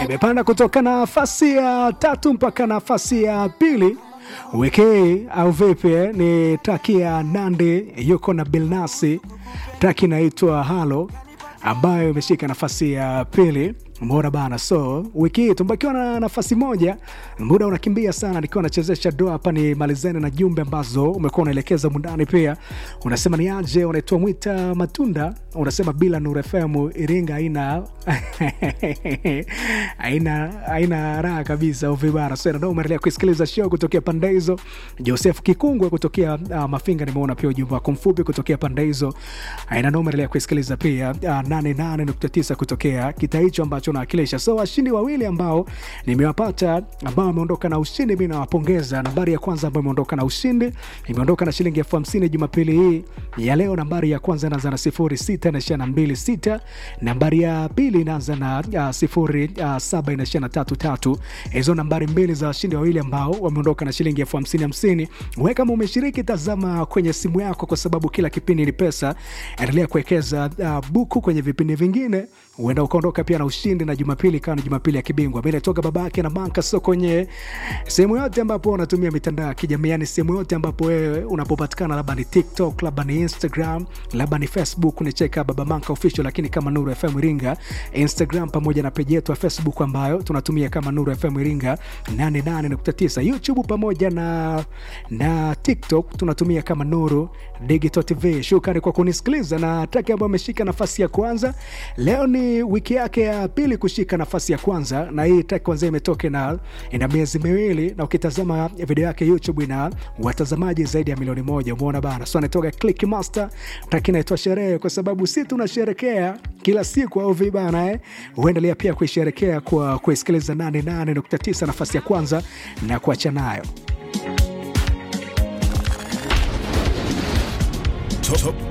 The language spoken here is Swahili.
imepanda kutoka nafasi ya tatu mpaka nafasi ya pili wiki hii au vipi? eh? Ni traki ya Nandi yuko na Bilnasi, traki inaitwa Halo ambayo imeshika nafasi ya pili. Mbona bana, so wiki hii tumbakiwa na nafasi moja, muda unakimbia sana, nikiwa nachezesha doa hapa. Ni malizane na jumbe ambazo umekuwa unaelekeza mundani. Pia unasema ni aje, unaitwa Mwita Matunda, unasema bila Nuru FM Iringa haina haina haina raha kabisa uvibara. So ndio umeendelea kusikiliza show kutokea pande hizo. Joseph Kikungwe kutokea uh, Mafinga, nimeona pia ujumbe wako mfupi kutokea pande hizo. Haina ndio umeendelea kusikiliza pia uh, 88.9 kutokea kita hicho ambacho nawakilisha. So washindi wawili ambao nimewapata ambao wameondoka na ushindi, mimi nawapongeza. Nambari ya kwanza ambayo imeondoka na ushindi imeondoka na shilingi elfu hamsini Jumapili hii ya leo. Nambari ya kwanza inaanza na sifuri sita inaishia na mbili sita. Nambari ya pili inaanza na uh, sifuri uh, saba inaishia na tatu tatu. Hizo nambari mbili za washindi wawili ambao wameondoka na shilingi elfu hamsini hamsini. We kama umeshiriki, tazama kwenye simu yako, kwa sababu kila kipindi ni pesa. Endelea kuwekeza uh, buku kwenye vipindi vingine huenda ukaondoka pia na ushindi na Jumapili ikawa ni Jumapili ya kibingwa. Mi natoka babake na banka so kwenye sehemu yote ambapo unatumia mitandao ya kijamii, yani sehemu yote ambapo wewe unapopatikana, labda ni TikTok, labda ni Instagram, labda ni Facebook, ni cheka baba manka official, lakini kama Nuru FM Iringa Instagram, pamoja na peji yetu ya Facebook ambayo tunatumia kama Nuru FM Iringa 88.9, YouTube pamoja na na TikTok tunatumia kama Nuru Digital TV. Shukrani kwa kunisikiliza na traki ambayo ameshika nafasi ya kwanza leo ni wiki yake ya pili kushika nafasi ya kwanza, na hii track kwanza imetoka na ina miezi miwili, na ukitazama video yake YouTube ina watazamaji zaidi ya milioni moja. Umeona bana, so anatoka Click Master, track inaitwa Sherehe, kwa sababu si tunasherekea kila siku au vibana eh? Uendelea pia kuisherekea kwa kuisikiliza 88.9 nafasi ya kwanza na kuacha nayo Top, top